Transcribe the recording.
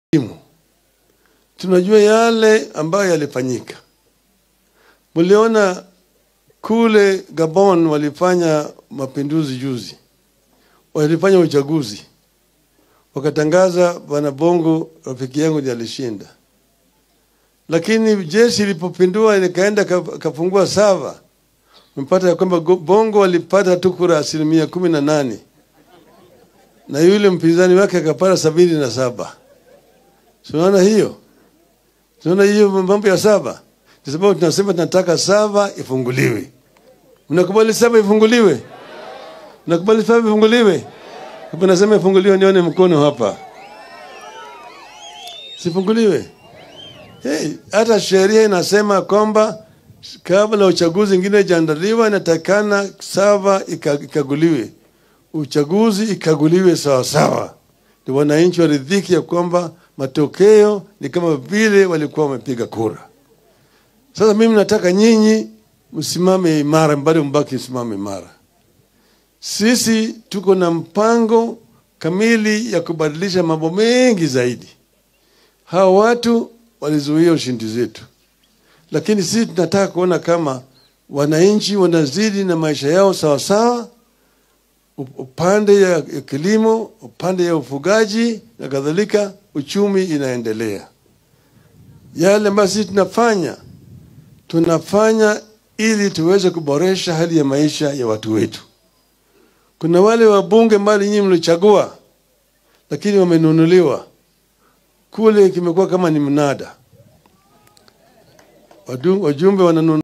elimu. Tunajua yale ambayo yalifanyika. Mliona kule Gabon walifanya mapinduzi juzi, walifanya uchaguzi, wakatangaza bwana Bongo rafiki yangu ndiye alishinda, lakini jeshi ilipopindua likaenda kafungua sava, mpata ya kwamba Bongo walipata tu kura asilimia kumi na nane na yule mpinzani wake akapata sabini na saba. Tunaona hiyo, tunaona hiyo mambo ya saba, kwa sababu tunasema tunataka saba ifunguliwe. Mnakubali saba ifunguliwe? Mnakubali saba ifunguliwe? Hapo nasema ifunguliwe, nione mkono hapa. Sifunguliwe? Hey, hata sheria inasema kwamba kabla uchaguzi ingine ijaandaliwa inatakana saba ikaguliwe, uchaguzi ikaguliwe sawasawa, ndio wananchi waridhiki ya kwamba matokeo ni kama vile walikuwa wamepiga kura. Sasa mimi nataka nyinyi msimame imara, bado mbaki msimame imara. Sisi tuko na mpango kamili ya kubadilisha mambo mengi zaidi. Hawa watu walizuia ushindi zetu, lakini sisi tunataka kuona kama wananchi wanazidi na maisha yao sawasawa, upande ya kilimo, upande ya ufugaji na kadhalika, uchumi inaendelea. Yale ambayo sisi tunafanya tunafanya ili tuweze kuboresha hali ya maisha ya watu wetu. Kuna wale wabunge mbali nyinyi mlichagua, lakini wamenunuliwa kule, kimekuwa kama ni mnada, wajumbe wananunua